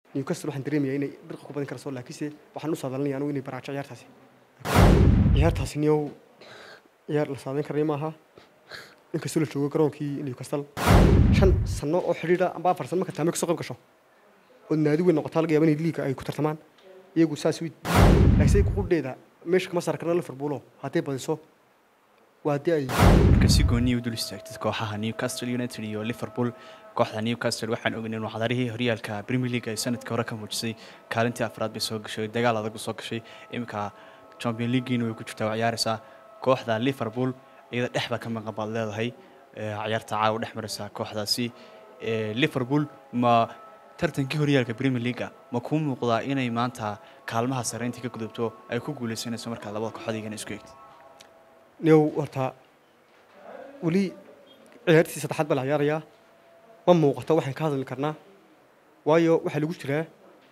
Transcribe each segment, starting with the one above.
newcastle waxaan dareemayaa inay dirqa ku badin karayso laakiinse waxaan u saadalinaya anugu inay baraajo ciyaartaasi ciyaartaasi niyow ciyaar la saadayn karaya maaha inkastoo la joogo garoonkii newcastle shan sano oo xidhiidha amba afar sano marka taame kasoo qayb gasho oo naadi weyn noqotaa laga yaaba inay liiga ay ku tartamaan iyagu saas wi laakiinse qudheeda meesha kama saar karna liverpoolo hadday badiso waa haddii ay marka si gooniya u dul istaagtid kooxaha newcastle united iyo liverpool kooxda newcastle waxaan ogeynay in waxdarihii horyaalka premier league ay sanadkii hore ka muujisay kaalintii afraad bay soo gashay dagaal adag u soo gashay iminka champion leagueina way ku jirtaa waa ciyaaraysaa kooxda liverpool iyada dhexda ka maqan baad leedahay ciyaarta caawa dhex maraysaa kooxdaasi liverpool ma tartankii horyaalka premier leaguea ma kuu muuqdaa inay maanta kaalmaha sarreyntii ka gudubto ay ku guuleysanayso markaa labada kooxood isku eegtid new horta weli ciyaartii saddexaad baa la ciyaarayaa ma muuqato waxaan ka hadli karnaa waayo waxaa lagu jiraa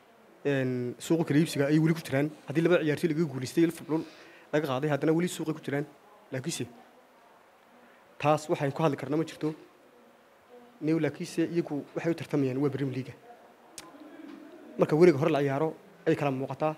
suuqa kala iibsiga ayay weli ku jiraan haddii laba ciyaartoy laga guulaystay liverpool laga qaaday haddana weli suuqay ku jiraan laakiinse taas waxaan ku hadli karnaa ma jirto new laakiinse iyagu waxay u tartamayaan waa premier leaga marka weliga hore la ciyaaro ay kala muuqataa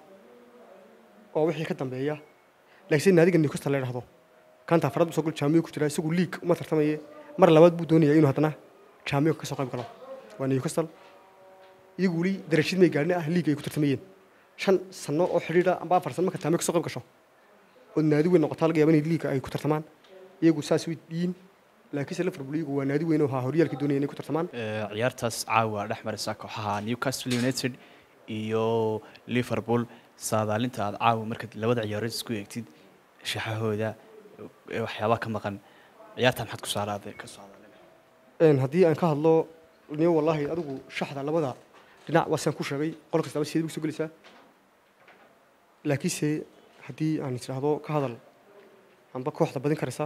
oo wixii ka dambeeya laakiinse naadiga newcastle la idhahdo kanta afraad buu soo gol jaamiyo ku jira isagu liig uma tartamaye mar labaad buu doonaya inuu haddana jaamiyo ka soo qayb galo waa newcastle iyagu weli darashid may gaadhin ah liig ay ku tartamayeen shan sano oo xidhiidha amba afar sano marka jaamiyo ka soo qayb gasho oo naadi weyn noqotaa laga yaaba inay liiga ay ku tartamaan iyagu saas way yihiin laakiinse liverpool iyagu waa naadi weyn oo haa horyaalkii doonaya inay ku tartamaan ciyaartaas caawa dhex maraysa kooxaha newcastle united iyo liverpool saadaalinta aad caawa markaad labada ciyaarood isku eegtid shaxahooda waxyaabaha ka maqan ciyaarta maxaad ku saaraade ka saadaalin haddii aan ka hadlo niyo wallaahi adigu shaxda labada dhinac waa sidaan ku sheegay qol kastaba sideed ugu soo gelaysaa laakiinse haddii aan isdhaahdo ka hadal amba kooxda badin karaysa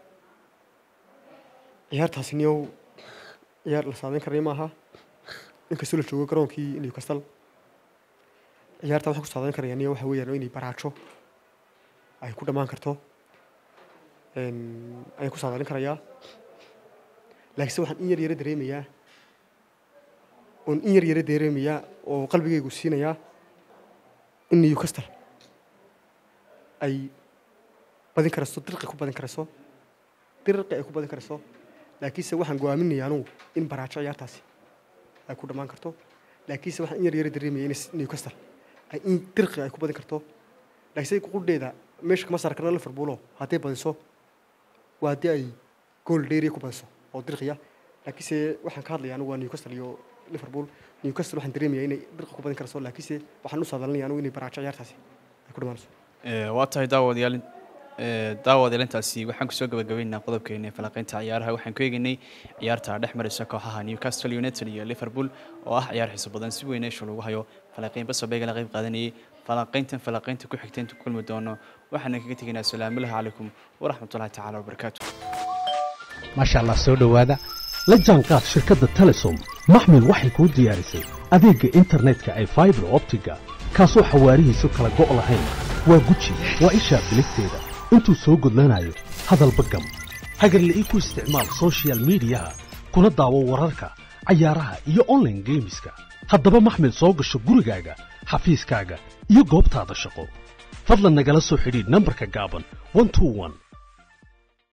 ciyaartaasi niyow ciyaar la saadayn karaya maaha inkastoo la joogo garoonkii newcastle ciyaarta waxaan ku saadayn karaya niyo waxa weeyaan inay baraajo ay ku dhammaan karto ayaan ku saadaalin karayaa laakiinse waxaan in yar yaro dareemayaa oon in yar yaro dareemayaa oo qalbigaygu siinayaa in newcastle ay badin karayso dirqi ku badin karayso dirqi ay ku badin karayso laakiinse waxaan go-aaminaya anugu in baraajo ciyaartaasi ay ku dhammaan karto laakiinse waxaan in yar yaro dareemaya in newcastle ay in dirqi ay ku badin karto laakiinse qudheeda meesha kama saar karna liverpoolo hadday badiso waa haddii ay gool dheeriya ku badiso oo dirqiya laakiinse waxaan ka hadlaya anugu waa newcastle iyo liverpool newcastle waxaan dareemayaa inay dirqa ku badin karayso laakiinse waxaan u saadalinaya anugu inay baraajo ciyaartaasi ay ku dhammaanayso waa tahay daawadayaal daawadayaal intaasi waxaan kusoo gabagabeynaa qodobkeena ee falanqeynta ciyaaraha waxaan ku eegaynay ciyaarta dhex maraysa kooxaha newcastle united iyo liverpool oo ah ciyaar xiiso badan si weyn eesha lagu hayo falanqeyn basobeyga la qayb qaadanayay falanqeyntan falanqeynta ku xigta inta kulmi doono waxaana kaga tegaynaa asalaamullahi calaykum waraxmatullahi tacaala wabarakaatu maasha allah soo dhowaada la jaanqaad shirkadda telesom maxmil waxay kuu diyaarisay adeegga internetka ay faibar optiga kaasoo xawaarihiisu kala go' lahayn waa guji waa ishaa biligteeda intuu soo gudlanayo hadalba gam hagarle ii ku isticmaal sochial midiyaha kuna daawo wararka cayaaraha iyo onlaine geemiska haddaba maxmil soo gasho gurigaaga xafiiskaaga iyo goobtaada shaqo fadlan nagala soo xidhiidh nambarka gaaban